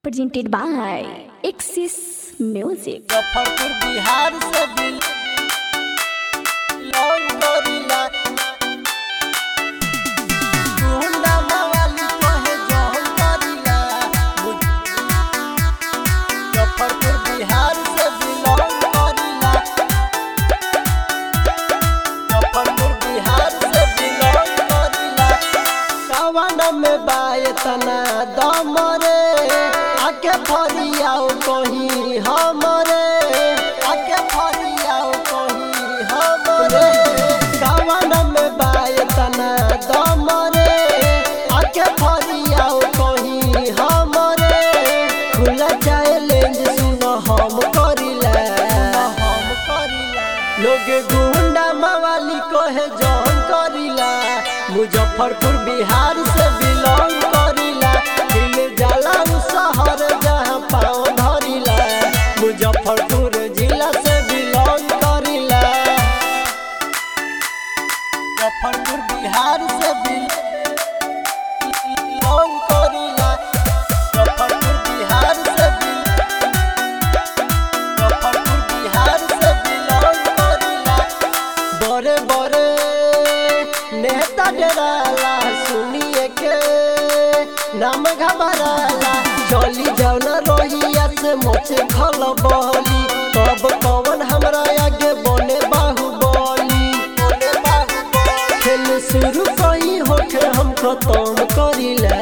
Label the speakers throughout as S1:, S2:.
S1: presented by Axis Music.
S2: Muzaffarpur Bihar से bill लौंग करीला गुंडा मवाली कहे जौन करीला मुजफ्फरपुर बिहार से बिलोंग करीला मुजफ्फरपुर बिहार से बिलोंग करीला कवन में बाय तना दम रे आके फरियाओ कहीं हमरे आके फरियाओ कहीं हमरे कवन में बाय तना दम रे आके फरियाओ कहीं हमरे खुला चैलेंज सुनो हम करिला हम करिला लोग गुंडा मवाली कहे जौन करिला मुजफ्फरपुर बिहार से बिलोंग करिला दिल जाला उ शहर जहाँ पाँव धरिला मुजफ्फरपुर जिला से बिलोंग करिला मुजफ्फरपुर बिहार से बिलोंग करिला मुजफ्फरपुर बिहार से बिल मुजफ्फरपुर बिहार से बिलोंग करिला बड़े बड़े नेता डराला सुनिए के नाम घबराला चली जाओ ना रोहिया से मोचे खल बहली तब कौन हमरा आगे बने बाहुबली बने बाहुबली खेल शुरू कहीं होके हम खत्म करिला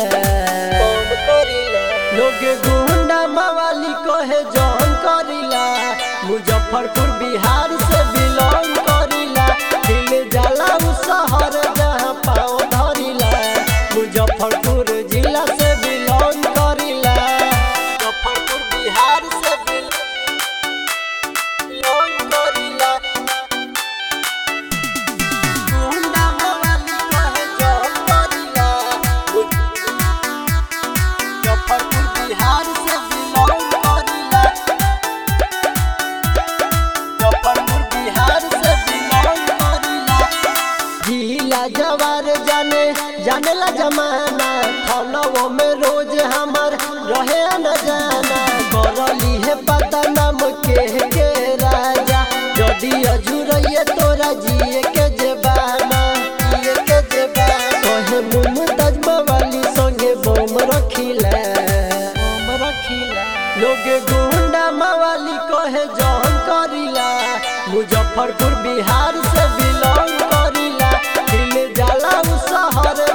S2: लोग गुंडा मवाली कहे जौन करिला मुजफ्फरपुर बिहार से बिलोंग करिला दिल जाला उ शहर जहाँ पाँव धरिला मुजफ्फरपुर जिला से बिलोंग करिला मुजफ्फरपुर बिहार से बिलोंग करिला गुंडा मवाली कहे जौन करिला मुजफ्फरपुर बिहार से बिलोंग करिला मुजफ्फरपुर बिहार से बिलोंग करिला जिला जवार जाने जानेला जमाना थनवो में रोज हमर रहे न जाना करली है पता नाम के के राजा जदी अजुरइए तोरा जिए के जबाना जिए के जबाना तोहे मुमताज मवाली संगे बोम रखिला बोम रखिला लोग गुंडा मवाली कहे जौन करिला मुजफ्फरपुर बिहार से बिलोंग करिला दिल जाला उ शहर